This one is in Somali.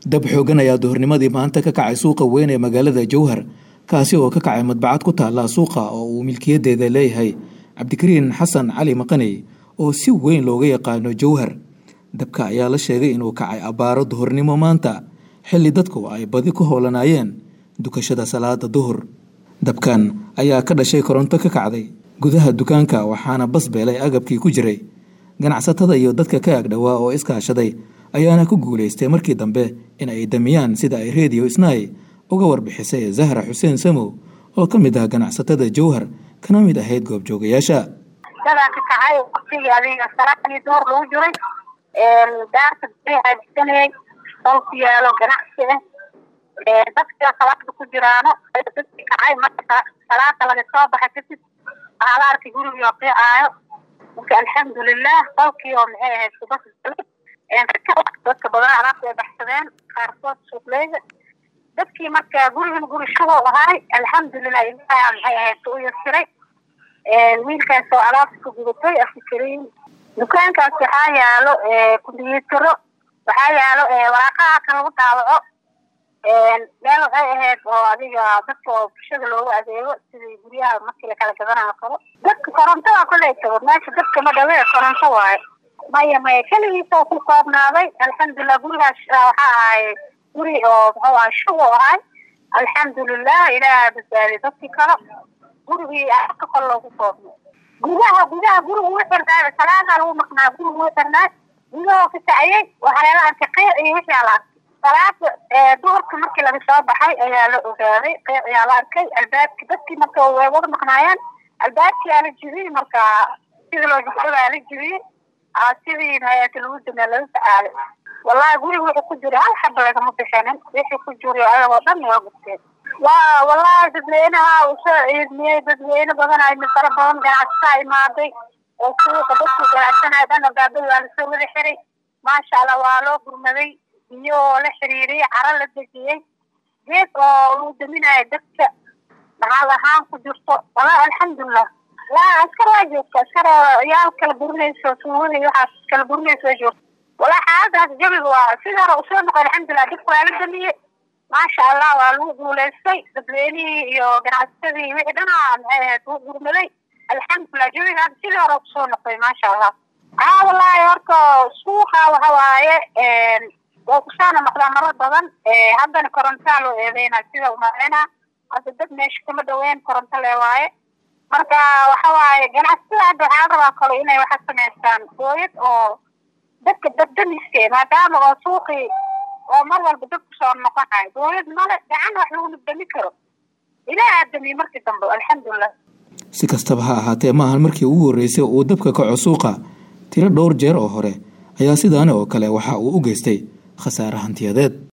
dab xoogan ayaa duhurnimadii maanta ka kacay suuqa weyn ee magaalada jowhar kaasi oo ka kacay madbacad ku taalla suuqa oo uu milkiyadeeda leeyahay cabdikariin xasan cali maqaney oo si weyn looga yaqaano jowhar dabka ayaa la sheegay inuu kacay abbaaro duhurnimo maanta xilli dadku ay badi ku howlanaayeen dukashada salaada duhur dabkan ayaa ka dhashay koronto ka kacday gudaha dukaanka waxaana bas beelay agabkii ku jiray ganacsatada iyo dadka ka agdhowaa oo iskaashaday ayaana ku guulaystay markii dambe in ay damiyaan sida ay rediyo isnaay uga warbixisay zahra xuseen samow oo ka mid ah ganacsatada jowhar kana mid ahayd goobjoogayaasha dadaa ka kacay waqtigii adiga salaadii duhur lagu jiray daarta haajisanayay oo ku yaalo ganacsi ah dadka salaada ku jiraano dadki kacay marka salaada laga soo baxa kadib waxaa la arkay gurigii oo qiicaayo marka alxamdulilah qolkii oo maxay ahayd subas dadka badan alaabta ay baxsadeen qaarkood suuqleyda dadkii marka gurigan guri shugow ahaay alxamdulilah ilaha maxay ahayd u yasiray wiilkaas oo alaabta ka gudatay afikariin dukaankaas waxaa yaalo kumbiyuutaro waxaa yaalo waraaqaha kan lagu daawaco meel waxay ahayd oo adiga dadka oo bulshada loogu adeego sidii guryaha markii lakala gadanayo kale dadka korontada koley tago meesha dadka ma dhawe koronto waayo maya maya keligiisa oo ku koobnaaday alxamdulilah gurigaas waxaa ahay guri oo muxuu ahay shugo ahay alxamdulilah ilaaha badbaadiy dadkii kale gurigii aka kol loogu koobnay gudaha gudaha guriga wuu xirnaa salaadaa lagu maqnaa guriga wuu xirnaa gudahoo ka kaciyey waxaa lala arkay qiic iyo wixii ala arkay salaada duhurka markii laga soo baxay ayaa la ogaaday qiic ayaa la arkay albaabki dadkii marka way wada maqnaayeen albaabkii aa la jibiyey marka sidii loo jibsadaa la jibiyey sidii hayata lagu damaa laga tacaalay wallahi guriga wuxuu ku jiray hal xaba lagama bixinin wixii ku jiray ayagoo dhan waa gubteen waa wallahi dadweynaha uu soo ciidmiyey dadweyne badan ay fara badan ganacsataa imaaday oo suuqa dadkii ganacsanaya dhan albaabada waa lasoo wada xiray maasha allah waa loo gurmaday biyo oo la xiriiriyey caro la dejiyey geed oo lagu daminayo dadka maxaad ahaan ku jirto wallahi alxamdulilah laa askar waa joogta askar yaal kala burinayso suugadii waxaas kala burinayso waa joogta wallahi xaaladaas jabiga waa sidii hore usoo noqon alxamdulilah dadka waa la damiyey maasha allah waa lagu guulaystay dadweynihii iyo ganacsatadii wixii dhanaa maxay ahayd lagu gurmaday alxamdulilah jawiga hadda sidii hore kusoo noqday maasha allah aa wallahi horta suuqa waxa waaye waa kusaana noqdaa maro badan haddana korontaa loo eedeynaa sida umaleyna hadda dad meesha kama dhaweyn koronto le waaye marka waxa waaye ganacsatada hadda waxaa la rabaa kale inay waxa samaystaan booyad oo dadka dabdamiske maadaama oo suuqii oo mar walba dad kusoo noqonayo booyad male gacan wax lagu nabdami karo ilaah aadamiye markii dambe alxamdulilah si kastaba ha ahaatee maahan markii ugu horreysay uu dabka kaco suuqa tiro dhowr jeer oo hore ayaa sidaani oo kale waxa uu u geystay khasaare hantiyadeed